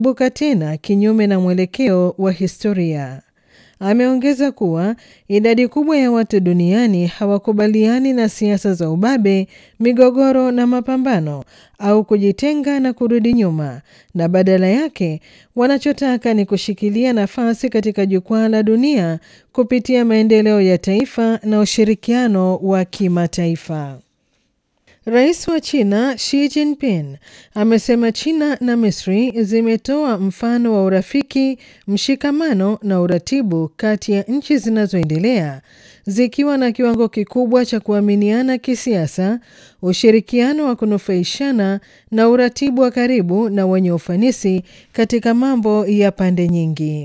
buka tena kinyume na mwelekeo wa historia. Ameongeza kuwa idadi kubwa ya watu duniani hawakubaliani na siasa za ubabe, migogoro na mapambano au kujitenga na kurudi nyuma, na badala yake wanachotaka ni kushikilia nafasi katika jukwaa la dunia kupitia maendeleo ya taifa na ushirikiano wa kimataifa. Rais wa China Xi Jinping amesema China na Misri zimetoa mfano wa urafiki, mshikamano na uratibu kati ya nchi zinazoendelea zikiwa na kiwango kikubwa cha kuaminiana kisiasa, ushirikiano wa kunufaishana na uratibu wa karibu na wenye ufanisi katika mambo ya pande nyingi.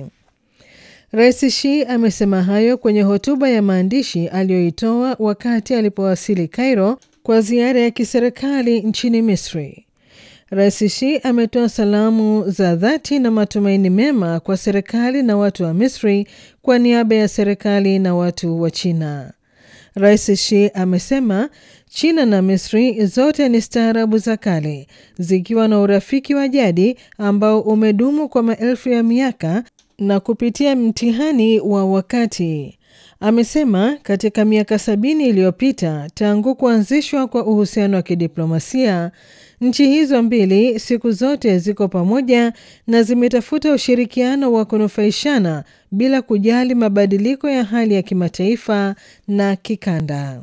Rais Xi amesema hayo kwenye hotuba ya maandishi aliyoitoa wakati alipowasili Cairo kwa ziara ya kiserikali nchini Misri. Rais Xi ametoa salamu za dhati na matumaini mema kwa serikali na watu wa Misri kwa niaba ya serikali na watu wa China. Rais Xi amesema China na Misri zote ni staarabu za kale zikiwa na urafiki wa jadi ambao umedumu kwa maelfu ya miaka na kupitia mtihani wa wakati. Amesema katika miaka sabini iliyopita tangu kuanzishwa kwa uhusiano wa kidiplomasia, nchi hizo mbili siku zote ziko pamoja na zimetafuta ushirikiano wa kunufaishana bila kujali mabadiliko ya hali ya kimataifa na kikanda.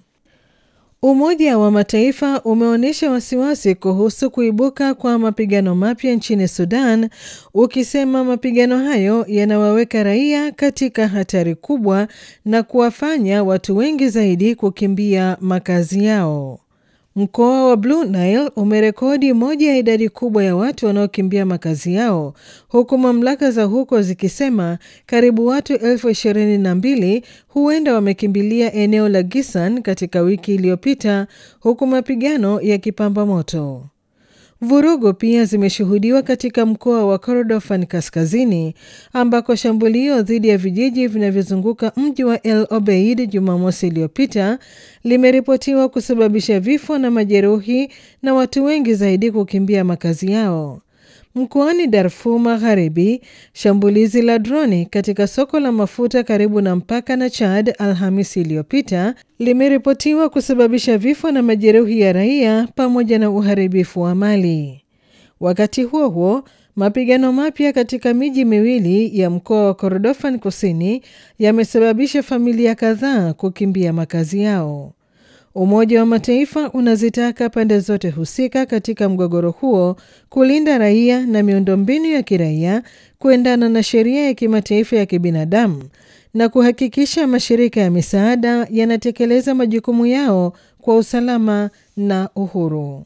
Umoja wa Mataifa umeonyesha wasiwasi kuhusu kuibuka kwa mapigano mapya nchini Sudan, ukisema mapigano hayo yanawaweka raia katika hatari kubwa na kuwafanya watu wengi zaidi kukimbia makazi yao. Mkoa wa Blue Nile umerekodi moja ya idadi kubwa ya watu wanaokimbia makazi yao huku mamlaka za huko zikisema karibu watu elfu ishirini na mbili huenda wamekimbilia eneo la Gisan katika wiki iliyopita huku mapigano yakipamba moto. Vurugu pia zimeshuhudiwa katika mkoa wa Kordofan kaskazini ambako shambulio dhidi ya vijiji vinavyozunguka mji wa El Obeid Jumamosi iliyopita limeripotiwa kusababisha vifo na majeruhi na watu wengi zaidi kukimbia makazi yao. Mkoani Darfur Magharibi, shambulizi la droni katika soko la mafuta karibu na mpaka na Chad Alhamisi iliyopita limeripotiwa kusababisha vifo na majeruhi ya raia pamoja na uharibifu wa mali. Wakati huo huo, mapigano mapya katika miji miwili ya mkoa wa Kordofan Kusini yamesababisha familia kadhaa kukimbia makazi yao. Umoja wa Mataifa unazitaka pande zote husika katika mgogoro huo kulinda raia na miundombinu ya kiraia kuendana na sheria ya kimataifa ya kibinadamu na kuhakikisha mashirika ya misaada yanatekeleza majukumu yao kwa usalama na uhuru.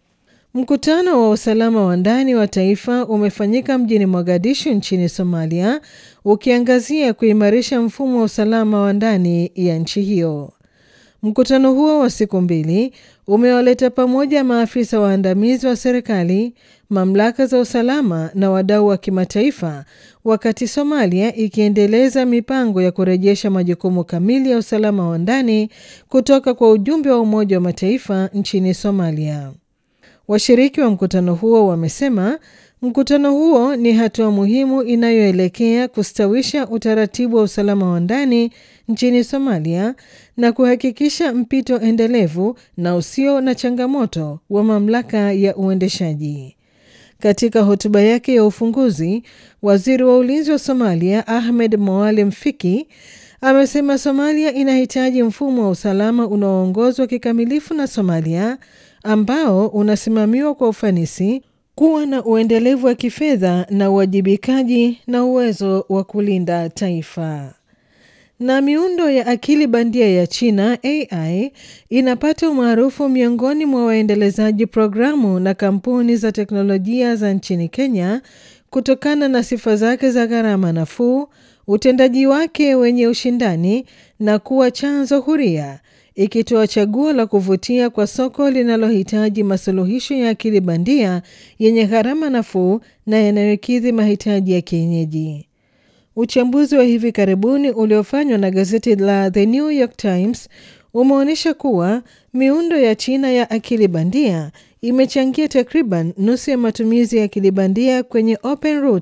Mkutano wa usalama wa ndani wa taifa umefanyika mjini Mogadishu nchini Somalia ukiangazia kuimarisha mfumo wa usalama wa ndani ya nchi hiyo. Mkutano huo wa siku mbili umewaleta pamoja maafisa waandamizi wa serikali, mamlaka za usalama na wadau wa kimataifa, wakati Somalia ikiendeleza mipango ya kurejesha majukumu kamili ya usalama wa ndani kutoka kwa ujumbe wa Umoja wa Mataifa nchini Somalia. Washiriki wa mkutano huo wamesema mkutano huo ni hatua muhimu inayoelekea kustawisha utaratibu wa usalama wa ndani nchini Somalia na kuhakikisha mpito endelevu na usio na changamoto wa mamlaka ya uendeshaji. Katika hotuba yake ya ufunguzi, waziri wa ulinzi wa Somalia Ahmed Moalem Fiki amesema Somalia inahitaji mfumo wa usalama unaoongozwa kikamilifu na Somalia ambao unasimamiwa kwa ufanisi, kuwa na uendelevu wa kifedha na uwajibikaji na uwezo wa kulinda taifa. Na miundo ya akili bandia ya China AI inapata umaarufu miongoni mwa waendelezaji programu na kampuni za teknolojia za nchini Kenya kutokana na sifa zake za gharama nafuu, utendaji wake wenye ushindani na kuwa chanzo huria, ikitoa chaguo la kuvutia kwa soko linalohitaji masuluhisho ya akili bandia yenye gharama nafuu na yanayokidhi mahitaji ya kienyeji. Uchambuzi wa hivi karibuni uliofanywa na gazeti la The New York Times umeonyesha kuwa miundo ya China ya akili bandia imechangia takriban nusu ya matumizi ya akili bandia kwenye OpenRoute